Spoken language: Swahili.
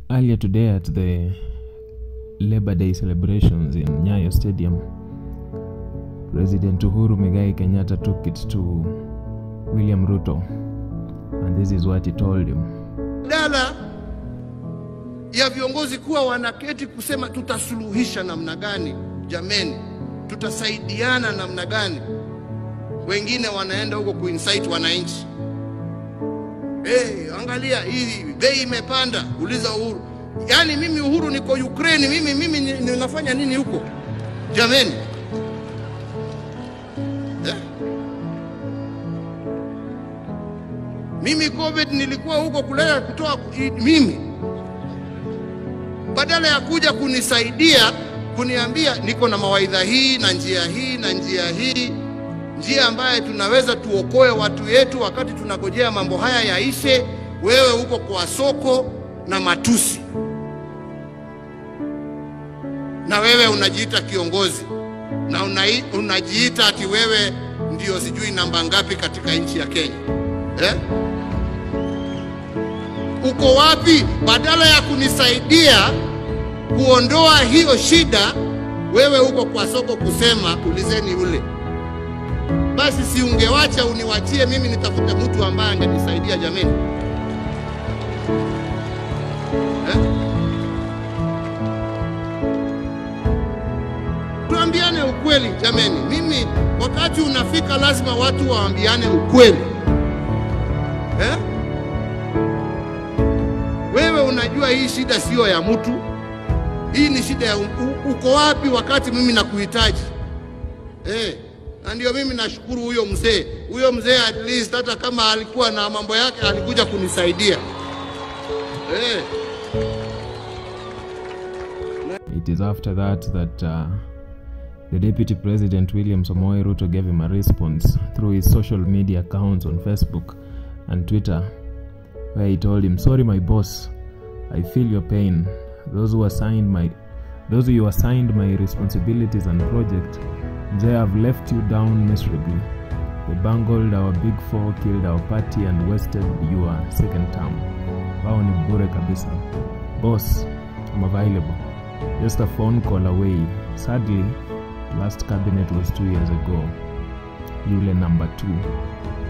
Earlier today at the Labor Day celebrations in Nyayo Stadium, President Uhuru Muigai Kenyatta took it to William Ruto, and this is what he told him. Badala ya viongozi kuwa wanaketi kusema tutasuluhisha namna gani, jameni, tutasaidiana namna gani, wengine wanaenda huko kuinsight wananchi. Hey, angalia hii bei imepanda, uliza Uhuru. Yaani mimi Uhuru niko Ukraine, mimi mimi ni- ninafanya nini huko jameni? Eh? Mimi COVID nilikuwa huko kulea kutoa i- mimi, badala ya kuja kunisaidia kuniambia niko na mawaidha hii na njia hii na njia hii, njia ambaye tunaweza tuokoe watu yetu wakati tunagojea mambo haya yaishe. Wewe uko kwa soko na matusi, na wewe unajiita kiongozi na unai, unajiita ati wewe ndio sijui namba ngapi katika nchi ya Kenya eh? Uko wapi? Badala ya kunisaidia kuondoa hiyo shida, wewe uko kwa soko kusema ulizeni ule. Basi si ungewacha uniwachie mimi nitafute mtu ambaye angenisaidia jameni, eh? Tuambiane ukweli jameni. Mimi wakati unafika, lazima watu waambiane ukweli eh? Wewe unajua hii shida siyo ya mtu, hii ni shida ya u, u, uko wapi wakati mimi nakuhitaji eh? Na ndio mimi nashukuru huyo mzee, huyo mzee at least hata kama alikuwa na mambo yake alikuja kunisaidia eh. It is after that that uh, the Deputy President William Samoei Ruto gave him a response through his social media accounts on Facebook and Twitter, where he told him, "Sorry, my boss, I feel your pain. Those who assigned my, those who assigned my responsibilities and project, they have left you down miserably. They bungled our big four, killed our party, and wasted your second term. Wao ni bure kabisa. Boss, I'm available. Just a phone call away. Sadly, last cabinet was two years ago. Yule number two.